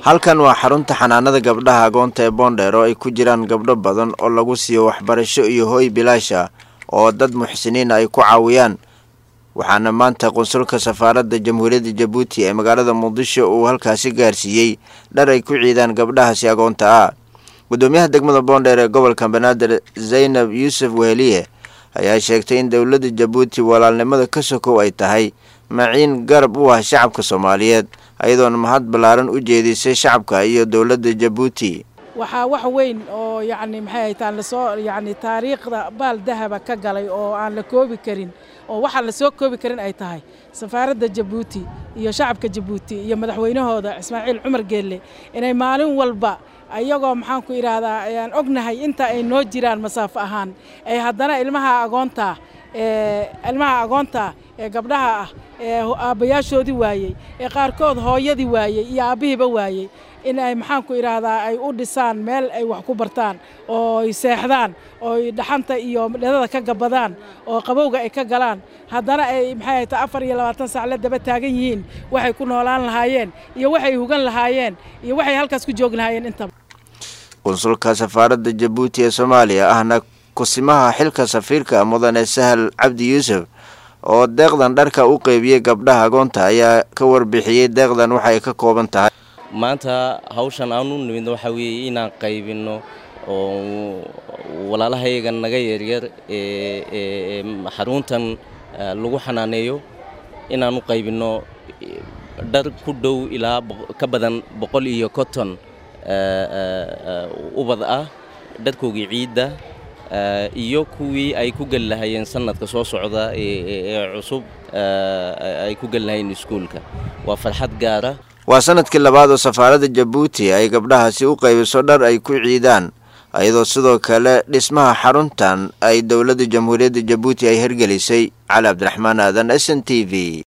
halkan waa xarunta xanaanada gabdhaha agoonta ee boondheer oo ay ku jiraan gabdho badan oo lagu siiyo waxbarasho iyo hooy bilaasha oo dad muxsiniin ay ku caawiyaan waxaana maanta qunsulka safaaradda jamhuuriyadda jabuuti ee magaalada muqdisho uu halkaasi gaarsiiyey dhar ay ku ciidaan gabdhahaasi agoonta ah gudoomiyaha degmada boondheer ee gobolka banaadir zaynab yuusuf weheliye ayaa sheegtay in dowladda jabuuti walaalnimada ka sokow ay tahay maciin garab u ah shacabka soomaaliyeed ayadoona mahad ballaaran u jeedisay shacabka iyo dowladda jabuuti waxaa wax weyn oo yacni maxay haytaan lasoo yacni taariikhda baal dahaba ka galay oo aan la koobi karin oo waxaa la soo koobi karin ay tahay safaaradda jabuuti iyo shacabka jabuuti iyo madaxweynahooda ismaaciil cumar geelle inay maalin walba ayagoo maxaan ku idhaahdaa ayaan ognahay inta ay noo jiraan masaafo ahaan ay haddana ilmaha agoonta ilmaha agoonta ee gabdhaha ah ee aabbayaashoodii waayey ee qaarkood hooyadii waayey iyo aabbihiiba waayey in ay maxaan ku idhaahdaa ay u dhisaan meel ay wax ku bartaan oo ay seexdaan oo ay dhaxanta iyo dhedada ka gabadaan oo qabowga ay ka galaan haddana ay maxay hayta afar iyo labaatan saacle daba taagan yihiin waxay ku noolaan lahaayeen iyo waxay hugan lahaayeen iyo waxay halkaas ku joogi lahaayeen intaba qunsulka safaaradda jabuuti ee soomaaliya ahna kusimaha xilka safiirka mudane sahal cabdi yuusuf oo deeqdan dharka u qeybiyey gabdhaha agoonta ayaa ka warbixiyey deeqdan waxay ka kooban tahay maanta hawshan aan u nimidno waxaa weeye inaan qaybinno oo walaalahayaga naga yaryar ee xaruntan lagu xanaaneeyo inaan u qaybinno dhar ku dhow ilaa ka badan boqol iyo konton ubad ah dharkoogii ciidda iyo kuwii ay ku geli lahaayeen sanadka soo socda ee cusub ay ku geli lahaayeen iskuulka waa farxad gaara waa sanadkii labaad oo safaaradda jabuuti ay gabdhahaasi u qaybiso dhar ay ku ciidaan iyadoo sidoo kale dhismaha xaruntan ay dowladda jamhuuriyadda jabuuti ay hergelisay cali cabdiraxmaan aadan s n t v